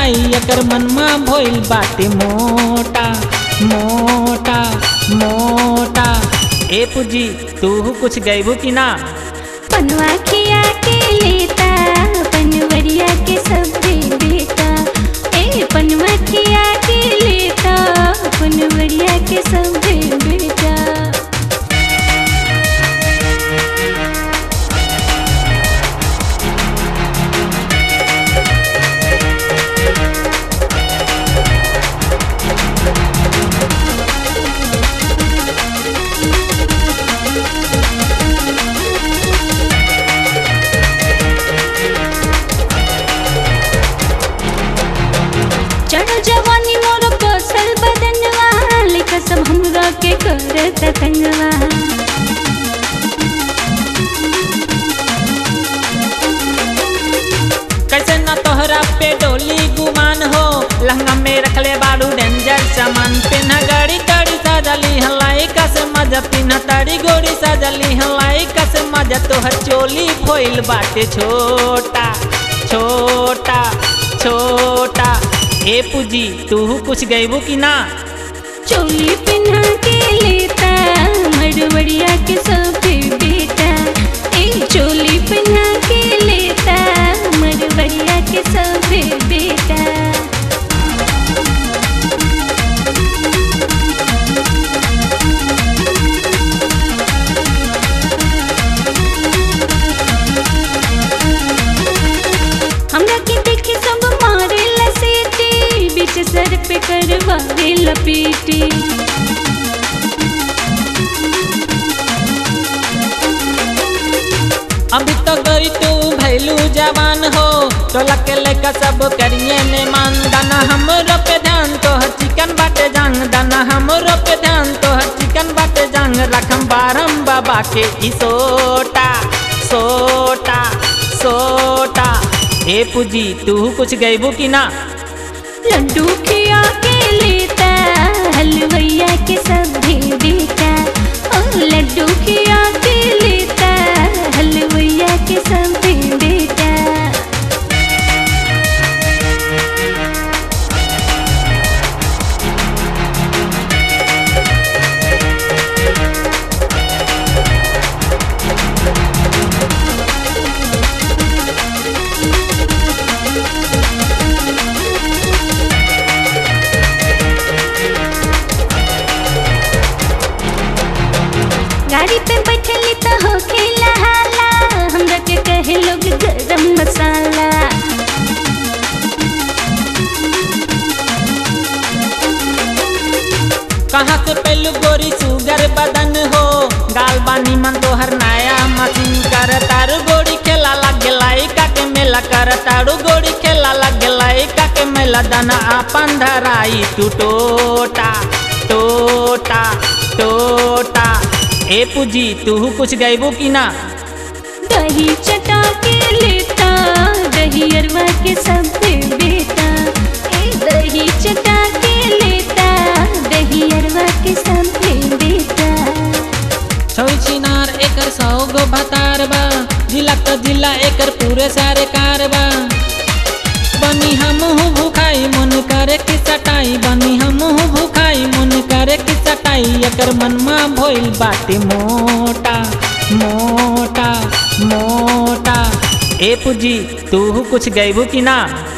सटाई एकर मनमा भइल बाटे मोटा मोटा मोटा ए पूजी तू कुछ गैबू कि ना पनवा खिया के लेता पनवरिया के सब बेटा ए पनवा खिया के लेता पनवरिया के सब बेटा चढ़ जवानी मोर कौशल बदनवा लिखा सब हमरा के करत तंगवा कैसे ना तोहरा पे डोली गुमान हो लहंगा में रखले बारू डेंजर सामान पिन्हा गाड़ी गाड़ी सजली हलाई कस मजा पिन्हा ताड़ी गोड़ी सजली हलाई कस मजा तोहर चोली फोइल बाटे छोटा छोटा छोटा ए पूजी तू कुछ गैबू कि ना चोली पिन्हा के लेता मरवड़िया के सब बेटा ए चोली पिन्हा के लेता मरवड़िया के सब बेटा हमरा के देखे सब मारे लसेटी बीच सर पे करवावे लपेटी अभी तो गई तू भैलू जवान हो टोला के लेकर सब करिए ने मान दाना हमरो पे ध्यान तो हर चिकन बाटे जांग दाना हमरो पे ध्यान तो हर चिकन बाटे जांग रखम बारम बाबा के ई सोटा सोटा सोटा ए पूजी तू कुछ गैबू कि ना लड्डू खिया के लेता हलवैया के सब बेटा ओ लड्डू खिया के लेता हलवैया के सब बेटा गाड़ी पे बैठली तो हो खेला हाला हमरा के कहे लोग गरम मसाला कहाँ से पहलू गोरी सुगर बदन हो गाल बानी मन तोहर नया मशीन कर तारू गोरी खेला लग लाई काके मेला कर तारू गोरी खेला लग लाई काके मेला दाना आपन धराई तू टोटा टोटा टोटा ए पूजी तू कुछ गैबू कि ना दही चटा के लेता दही अरवा के सब बेटा ए दही चटा के लेता दही अरवा के सब बेटा छई छिनार एकर सौ गो भतार बा जिला त जिला एकर पूरे सारे कार बा बनी हमहू भूखाई मन करे कि सटाई बनी हमहू भूखाई मन करे कि सटाई एकर मनमा भइल बाटे मोटा मोटा मोटा ए पूजी तू कुछ गैबू कि ना